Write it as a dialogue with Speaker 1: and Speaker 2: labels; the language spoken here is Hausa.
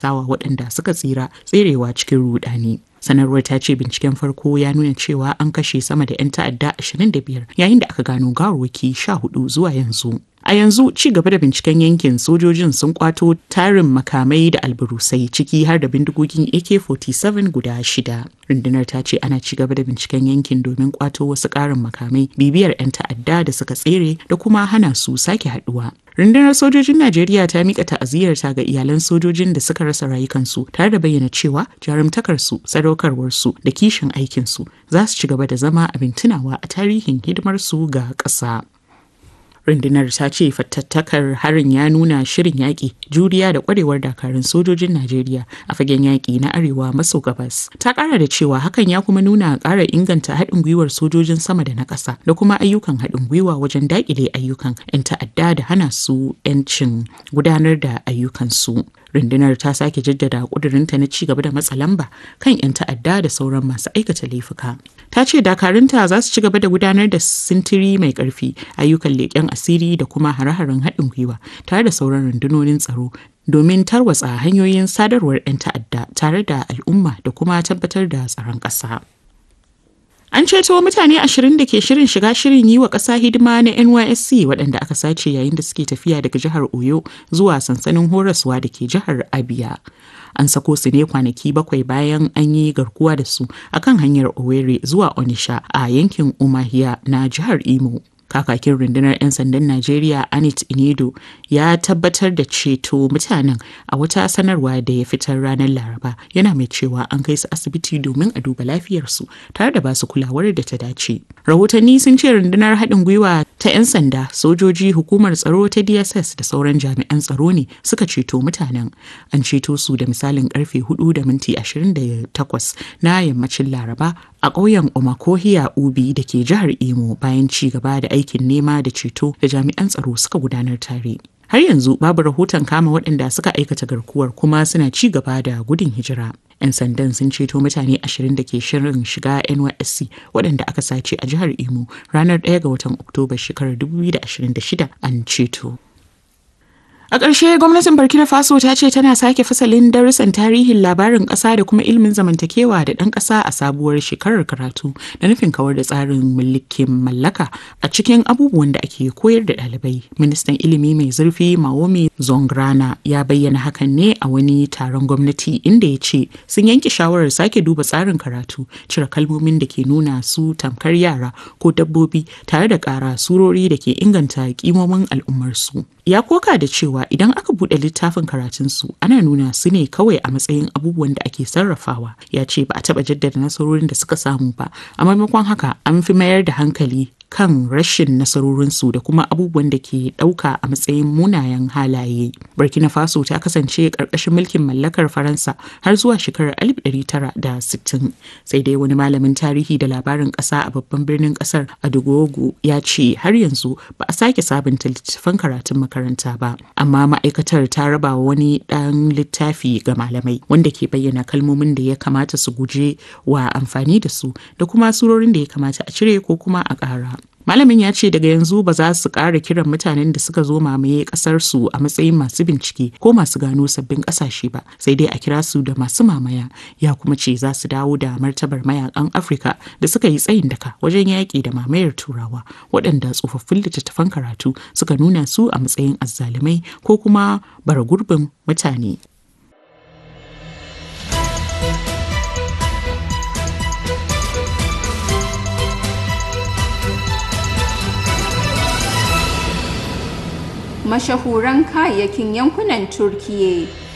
Speaker 1: sawa waɗanda suka tsira tserewa cikin rudani. sanarwar ta ce binciken farko ya nuna cewa an kashe sama da 'yan ta'adda 25 yayin da aka gano gawarwaki 14 zuwa yanzu a yanzu ci gaba da binciken yankin sojojin sun kwato tarin makamai da alburusai ciki har da bindigogin ak-47 guda shida rundunar ta ce ana ci gaba da binciken yankin domin kwato wasu karin makamai bibiyar 'yan ta'adda da suka tsere da kuma hana su sake haduwa rundunar sojojin najeriya ta mika ta'aziyarta ga iyalan sojojin da suka rasa rayukansu tare da bayyana cewa jarumtakarsu sadaukarwarsu da kishin aikinsu za su ci gaba da zama abin tunawa a tarihin hidimarsu ga ƙasa. rundunar ta ce fattattakar harin ya nuna shirin yaƙi juriya da ƙwarewar dakarun sojojin najeriya a fagen yaƙi na arewa maso gabas ta ƙara da cewa hakan ya kuma nuna ƙara inganta haɗin gwiwar sojojin sama da na ƙasa da kuma ayyukan haɗin gwiwa wajen daƙile ayyukan 'yan ta'adda da hana su 'yancin gudanar da ayyukansu rundunar ta sake jaddada ƙudurinta na ci gaba da matsa lamba kan 'yan ta'adda da sauran masu aikata laifuka ta ce dakarunta za su ci gaba da gudanar da sintiri mai ƙarfi ayyukan leƙen asiri da kuma hare-haren haɗin gwiwa tare da sauran rundunonin tsaro domin tarwatsa hanyoyin sadarwar 'yan ta'adda tare da al'umma da kuma tabbatar da tsaron ƙasa. An ceto mutane ashirin da ke shirin shiga shirin yi wa ƙasa hidima na NYSC waɗanda aka sace yayin da suke tafiya daga jihar Oyo zuwa sansanin horaswa da ke jihar Abia. An sako su ne kwanaki bakwai bayan an yi garkuwa da su akan hanyar Owerri zuwa Onisha a yankin Umahia na jihar Imo. kakakin rundunar 'yan sandan Najeriya Anit Inedo ya tabbatar da ceto mutanen a wata sanarwa da ya fitar ranar Laraba yana mai cewa an kai su asibiti domin a duba lafiyarsu tare da basu kulawar da ta dace. Rahotanni sun ce rundunar haɗin gwiwa ta 'yan sanda, sojoji, hukumar tsaro ta DSS da sauran jami'an tsaro ne suka ceto mutanen. An ceto su da misalin karfe 4 da minti 28 na yammacin Laraba a ƙauyen Omakohiya Ubi da ke jihar Imo bayan ci gaba da aikin nema da ceto da jami'an tsaro suka gudanar tare. Har yanzu babu rahoton kama waɗanda suka aikata garkuwar kuma suna ci gaba da gudun hijira. 'Yan sandan sun ceto mutane ashirin da ke shirin shiga NYSC waɗanda aka sace a jihar Imo ranar 1 ga watan Oktoba shekarar 2026 an ceto. A ƙarshe gwamnatin Burkina Faso ta ce tana sake fasalin darussan tarihin labarin ƙasa da kuma ilimin zamantakewa da ɗan ƙasa a sabuwar shekarar karatu da nufin kawar da tsarin mulkin mallaka a cikin abubuwan da ake koyar da ɗalibai. Ministan ilimi mai zurfi Maomi Zongrana ya bayyana hakan ne a wani taron gwamnati inda ya ce sun yanke shawarar sake duba tsarin karatu cire kalmomin da ke nuna su tamkar yara ko dabbobi tare da ƙara surori da ke inganta kimomin al'ummarsu. Ya koka da cewa idan aka buɗe littafin karatunsu ana nuna su ne kawai a matsayin abubuwan da ake sarrafawa ya ce ba a taɓa jaddada nasarorin da suka samu ba a maimakon haka an fi mayar da hankali kan rashin nasarorinsu da kuma abubuwan da ke ɗauka a matsayin munayen halaye. Burkina Faso ta kasance ƙarƙashin mulkin mallakar Faransa har zuwa shekarar 1960. Sai dai wani malamin tarihi da labarin ƙasa a babban birnin ƙasar Adugogo ya ce har yanzu ba a sake sabunta littattafan karatun makaranta ba. Amma ma'aikatar ta raba wani ɗan littafi ga malamai wanda ke bayyana kalmomin da ya kamata su guje wa amfani da su da kuma surorin da ya kamata a cire ko kuma a ƙara. Malamin ya ce daga yanzu ba za su ƙara kiran mutanen da suka zo mamaye ƙasarsu a matsayin masu bincike ko masu gano sabbin ƙasashe ba, sai dai a kira su da masu mamaya. Ya kuma ce za su dawo da martabar mayakan Afirka da suka yi tsayin daka wajen yaƙi da mamayar Turawa, waɗanda tsofaffin littattafan karatu suka nuna su a matsayin azzalumai ko kuma bara gurbin mutane.
Speaker 2: mashahuran kayayyakin yankunan Turkiyya.